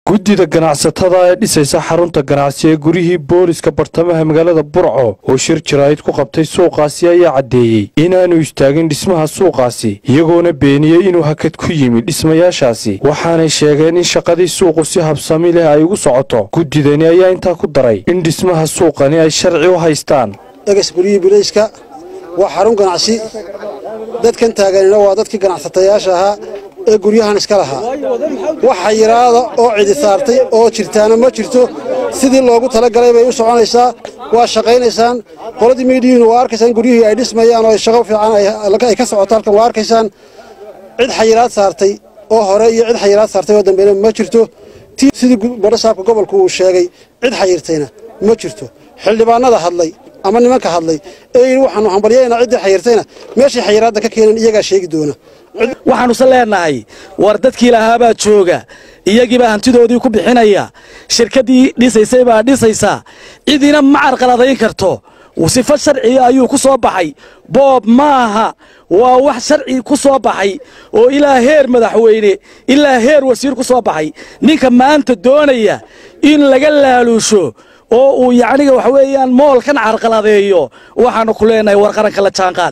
guddida ganacsatada ee dhisaysa xarunta ganacsi ee guryihii booliska bartamaha magaalada burco oo shir jaraa'id ku qabtay suuqaasi ayaa caddeeyey inaanu istaagin dhismaha suuqaasi iyagoona beeniyey inuu hakad ku yimid dhismayaashaasi waxaanay sheegeen in shaqadii suuqu si habsami leh ay ugu socoto guddidani ayaa intaa ku daray in dhismaha suuqani ay sharci u haystaan egas guryihii bilayska waa xarun ganacsi dadkan taaganina waa dadkii ganacsatayaasha ahaa ee guryahan iska lahaa wax xayiraada oo cidi saartay oo jirtaana ma jirto sidii loogu talagalay bay u soconaysaa waa shaqaynaysaan qoladii miidhiyiinu waa arkaysaan guryihii ay dhismayaan oo shaqo fiican ay ka socoto halkan waa arkaysaan cid xayiraad saartay oo hore iyo cid xayiraad saartay oo dambeyna ma jirto sidii badhasaabka gobolku uu sheegay cid xayirtayna ma jirto xildhibaanada hadlay ama nimanka hadlay ee yidhi waxaanu hambalyaynaa ciddii xayirtayna meeshay xayiraadda ka keeneen iyagaa sheegi doona waxaanuse leennahay war dadkii lahaabaa jooga iyagiibaa hantidoodii ku bixinaya shirkaddii dhisaysay baa dhisaysaa cidina ma carqaladayn karto sifo sharciga ayuu ku soo baxay boob maaha waa wax sharci ku soo baxay oo ilaa heer madaxweyne ilaa heer wasiir ku soo baxay ninka maanta doonaya in laga laaluusho oo uu yacniga waxa weeyaan moolkan carqaladeeyo waxaannu ku leennahay war qaranka la jaanqaad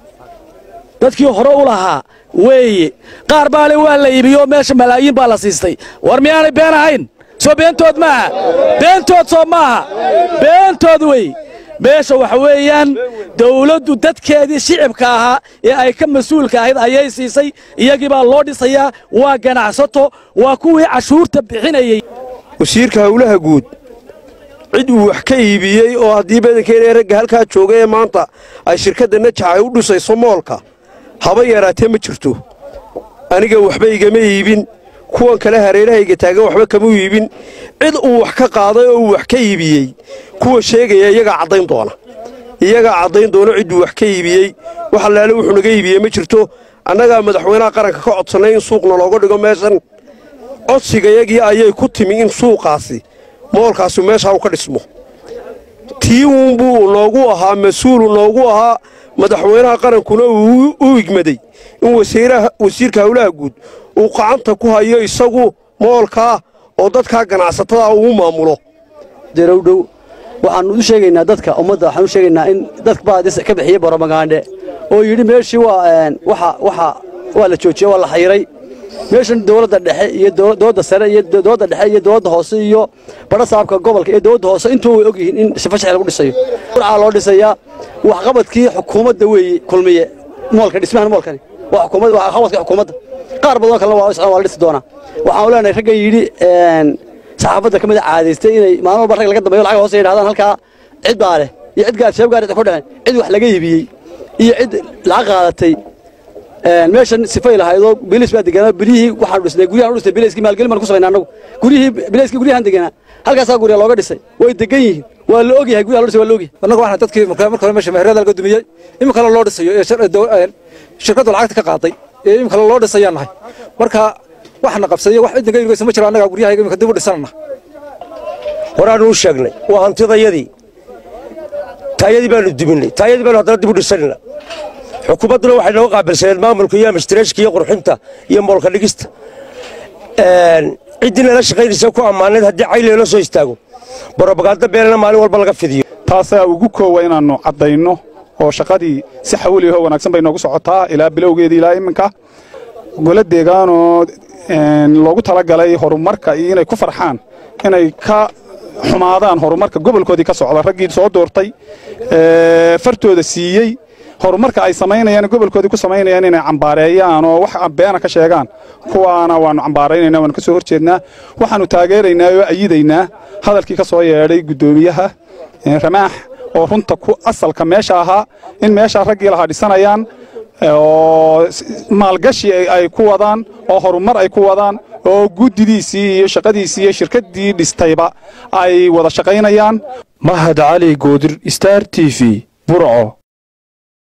dadkii hore u lahaa weeye qaar baale waa la iibiyo meesha malaayiin baa la siistay war miyaanay been ahayn soo beentood maaha beentood soo maaha beentood wey meesha waxa weeyaan dawladdu dadkeedii shicibka ahaa ee ay ka mas-uulka ahayd ayay siisay iyagii baa loo dhisayaa waa ganacsato waa kuwii cashuurta bixinayey wasiirka howlaha guud cid uu wax ka iibiyey oo haddii badankeena ragga halkaa jooga ee maanta ay shirkadda najax ay u dhisayso moolka haba yaraatee ma jirto aniga waxba igama iibin kuwan kale hareerahayga taagan waxba kama iibin cid uu wax ka qaaday oo uu wax ka iibiyey kuwa sheegaya iyagaa caddayn doona iyagaa caddayn doona cidduu wax ka iibiyey wax allaale wuxuu naga iibiyey ma jirto annagaa madaxweynaha qaranka ka codsannay in suuqna looga dhigo meeshan codsigayagii ayay ku timi in suuqaasi moolkaasi meeshaa u ka dhismo tii uunbuu noogu ahaa mas-uulu noogu ahaa madaxweynaha qarankuna uu u igmaday in wasiirka howlaha guud uu qacanta ku hayo isagu moolkaa oo dadkaa ganacsatada uu maamulo derowdhow waxaannu u sheegaynaa dadka ummadda waxaan u sheegaynaa in dadka baa ka bixiyey boromagaandhe oo yidhi meeshii waa la joojiyey waa la xayiray meeshan dowladda dhexe iyo dowladda sare iyo dowladda dhexe iyo dowladda hoose iyo badha saabka gobolka iyo dowladda hoose intuu way og yihiin in sifo sharci lagu dhisayo burcaa loo dhisayaa waxqabadkii xukuumadda weeye kulmiye moolka dhismahan moolkani waa xukuumad waa waxqabadkii xukuumadda qaar badan kalena waa socdaan waa la dhisi doonaa waxaan leenahay ragga yidhi saxaafadda ka mid a caadaystay inay maalin walba rag laga dambeeyo lacag hoose yidhahdaan halkaa cid baa leh iyo cid gaar sheeb gaar ku dhaceen cid wax laga iibiyey iyo cid lacag qaadatay meeshan sifay lahaydoo bilis baa deganaa bilihii waxaan dhisnay guryahan u dhisnay bilayskii maalgelin baan ku samaynaa annagu guryihii bilayskii guryahan deganaa halkaasaa gurya looga dhisay way degan yihiin waa la ogyahay guryaha loo dhisay waa la ogyahay annagu waxaan dadkii marka hore meesha meherada laga dumiyey imika kale loo dhisayo ee shirkaddu lacagta ka qaaday ee imika kale loo dhisayaan nahay marka waxna qabsaday wax cidna ka yurgaysa ma jiro annaga guryaha imika dib u dhisanana horaanu u sheegnay waa hantidayadii taayadii baanu duminay taayadii baanu haddana dib u dhisanayna xukuumadduna waxay nooga qaabilsaneed maamulka iyo amistreeshka iyo qurxinta iyo moolka dhigista ciddii nala shaqaynaysa ku ammaanayd haddii cayleelo soo istaago barobagaando beenana maalin walba laga fidiyo taasaa ugu koowa inaannu caddayno oo shaqadii si xawliyaho wanaagsan bay noogu socotaa ilaa bilowgeedii ilaa iminka golo deegaanoo loogu talagalay horumarka iyo inay ku farxaan inay ka xumaadaan horumarka gobolkoodii ka socda raggii soo doortay fartooda siiyey horumarka ay samaynayaan gobolkoodii ku samaynayaan inay cambaareeyaan oo wax beena ka sheegaan kuwaana waannu cambaaraynayna waannu ka soo horjeednaa waxaannu taageeraynaa oo ayidaynaa hadalkii ka soo yeedhay guddoomiyaha ramaax oo runta ku asalka meesha ahaa in meeshaa raggii lahaa dhisanayaan oo maalgashi ay ku wadaan oo horumar ay ku wadaan oo guddidiisii iyo shaqadiisii iyo shirkaddii dhistayba ay wada shaqaynayaan mahad cali goodir star t v burco